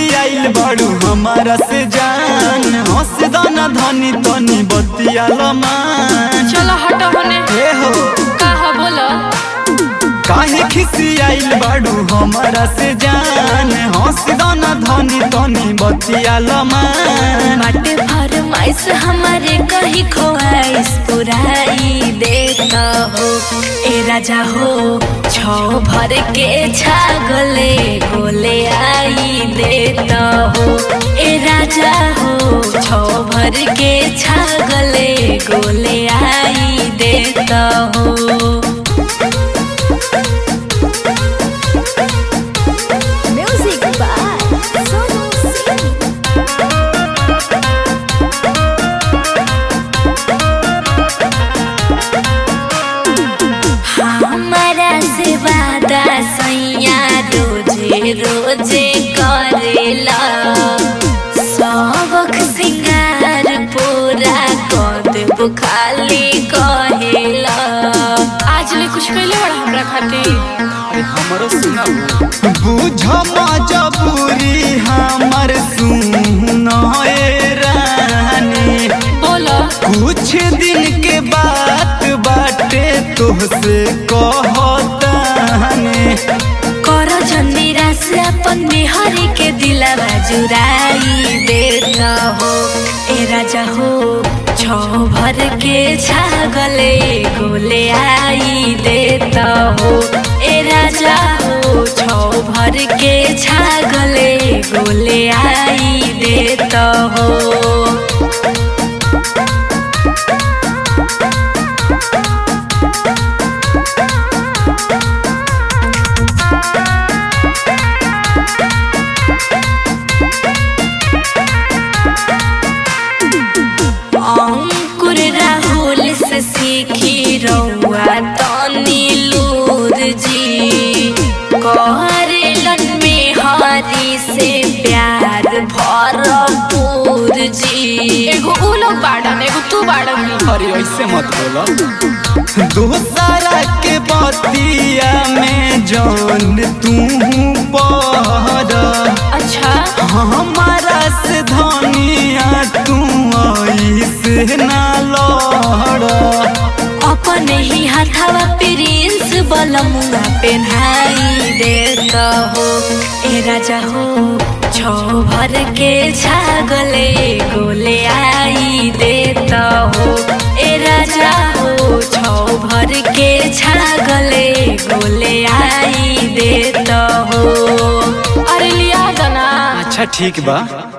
खिसियाइल बाड़ू हमारा से जान हंस दाना धनी तनी बतिया लमान चलो हटो होने हे हो का हो बोलो काहे खिसियाइल बाड़ू हमारा से जान हंस दाना धनी तनी बतिया लमान बाटे फरमाइश हमारे कहीं खोआइश पुराई देता हो ए राजा हो छो भर के छागले गोले आई देता हो ए राजा हो छो भर के छागले गोले आई देता हो Music by Sonu Singh. हमारा से वादा सैया रोजे रोजे करेला सबक सिंगार पूरा कर देबो खाली कहेला आज ले कुछ कैले बड़ा हमरा खातिर हमरो सुनाओ बुझ मजबूरी हमर सुनाए रानी बोलो कुछ दिन के बात बाटे तोहसे कहतानी कर जंदीरा से अपन बिहारी के दिलवा जुराई देता हो ए राजा हो छो भर के छागले गोले आई देता हो ए राजा हो छो भर के छागले गोले आई देता हो अंकुर राहुल से सीखी रउआ तनी लूर जी करेलन में हरी से प्यार भरपूर जी एगो उ लोग बाड़न एगो तू बाड़न अरे ऐसे मत बोला दूसरा के बतिया में जान तू पर अच्छा हमारा से धनिया तू ऐसे ना लड़ अपन ही हाथवा प्रिंस बलमुआ पेन्हाई देता हो ए राजा हो छो भर के छागले गोले आई देता हो ए राजा हो छो भर के छागले गोले आई देता हो अरे लिया दना अच्छा ठीक बा